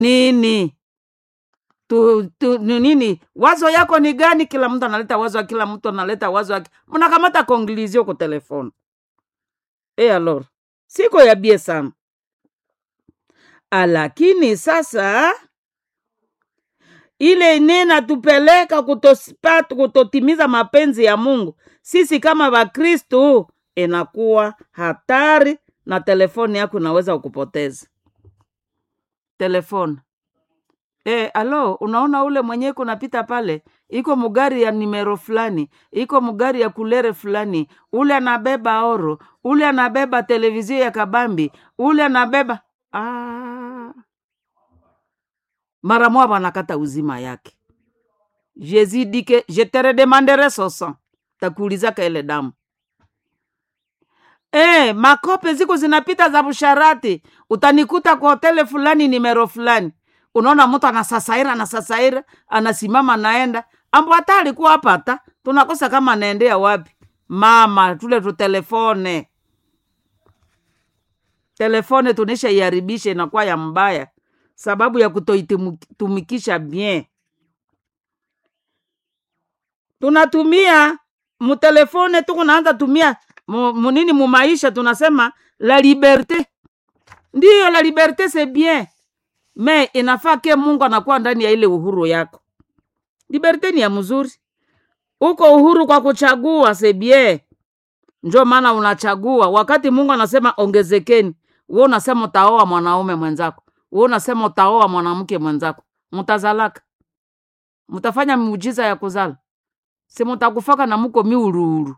nini tu, tu, ni nini wazo yako ni gani kila mtu analeta wazo kila mtu analeta wazo yake mnakamata konglizio ku telefone e alor siko yabie sana lakini sasa ile nena tupeleka kutospat- kutotimiza mapenzi ya mungu sisi kama wakristu inakuwa hatari na telefoni yako inaweza kukupoteza telefoni E, alo unaona ule mwenyewe kunapita pale iko mugari ya nimero fulani iko mugari ya kulere fulani ule anabeba oro ule anabeba televizio ya kabambi ule anabeba ah. mara moja wanakata uzima yake jésus dit que je te redemanderai son sang takuulizaka ile damu e, makope ziko zinapita za busharati utanikuta kwa hotele fulani nimero fulani unaona mtu anasasaira anasasaira anasimama naenda ambo hata alikuwa hapa hata tunakosa kama anaendea wapi mama tule tutelefone telefone tunisha iharibisha inakuwa ya mbaya sababu ya kutoitumikisha bien tunatumia mutelefone tuku naanza tumia mu- munini mumaisha tunasema la liberte ndiyo la liberte c'est bien me inafaa ke mungu anakuwa ndani ya ile uhuru yako liberte ni ya mzuri uko uhuru kwa kuchagua sebie njo maana unachagua wakati mungu anasema ongezekeni we unasema utaoa mwanaume mwenzako we unasema utaoa mwanamke mwenzako mutazalaka mutafanya miujiza ya kuzala si mutakufaka na muko miuruuru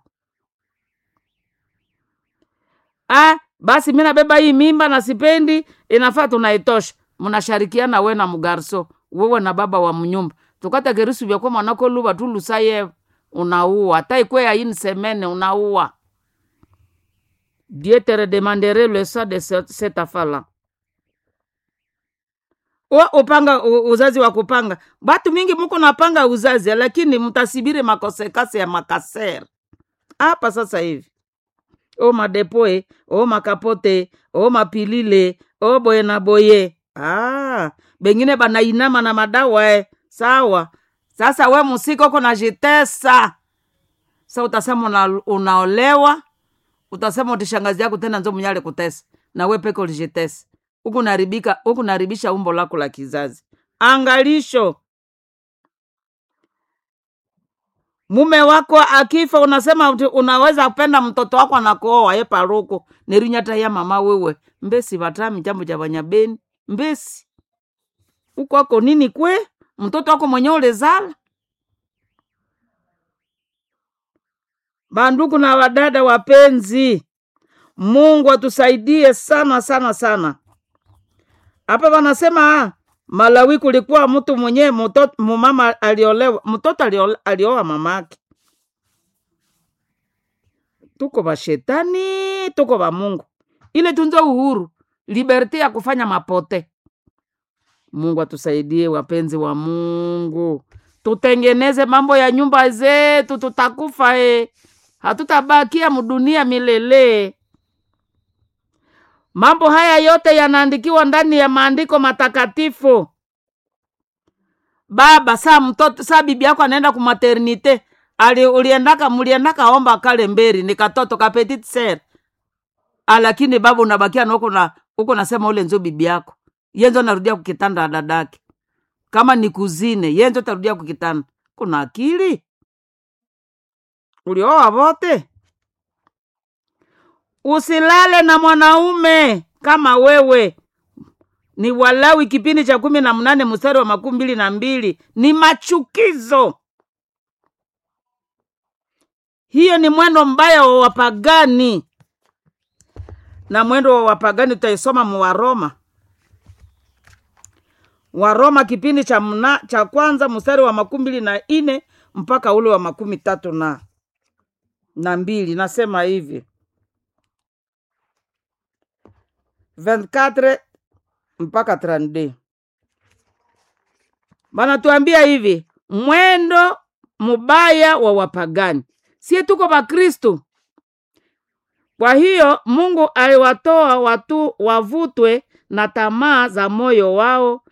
ah, basi mi nabeba hii mimba na sipendi inafaa tunaitosha mnasharikiana we na mgarso wewe na baba wa mnyumba tukata gerusu vyakwa mwanako luva tu lusaye unaua hata ikwe yaini semene unaua dieu te redemandere le sang de ce- cette afala wa upanga u- uzazi wa kupanga batu mingi muko napanga uzazi lakini mtasibiri makosekase ya makasere hapa sasa hivi o madepoe o makapote o mapilile o boye na boye ah, bengine banainama na madawa eh. sawa sasa we musika uko najitesa sa utasema una, unaolewa utasema utishangazi yako tena nzo mnyale kutesa na we peke ulijitesa huku naribika huku naribisha umbo lako la kizazi angalisho mume wako akifa unasema uti- unaweza kupenda mtoto wako anakuoa ye paruku nerinyata ya mama wewe mbesi vatami jambo ja vanyabeni mbesi ukwako nini kwe mtoto wako mwenye ulezala bandugu na wadada wapenzi mungu atusaidie sana sana sana hapa wanasema ah, malawi kulikuwa mtu mwenyewe mtoto mumama aliolewa mtoto aliole- alioa mamake tuko vashetani tuko va mungu ile tunzo uhuru liberte ya kufanya mapote mungu atusaidie wapenzi wa mungu tutengeneze mambo ya nyumba zetu tutakufa e hatutabakia mdunia milele mambo haya yote yanaandikiwa ndani ya maandiko matakatifu baba saa mtoto saa bibi yako anaenda kumaternite ali uliendaka muliendaka omba kale mberi ni katoto ka petit ser lakini baba unabakia na uko na uko nasema ule nzo bibi yako yenzo narudia kukitanda dadake kama ni kuzine yenzo tarudia kukitanda kuna akili ulioa vote usilale na mwanaume kama wewe ni walawi kipindi cha kumi na mnane mstari wa makumi mbili na mbili ni machukizo hiyo ni mwendo mbaya wa wapagani na mwendo wa wapagani tutaisoma mu waroma waroma kipindi cha mna, cha kwanza mstari wa makumi mbili na ine mpaka ule wa makumi tatu na na mbili nasema hivi 24 mpaka 32 banatuambia hivi mwendo mubaya wa wapagani sie tuko bakristu kwa hiyo mungu aliwatoa watu wavutwe na tamaa za moyo wao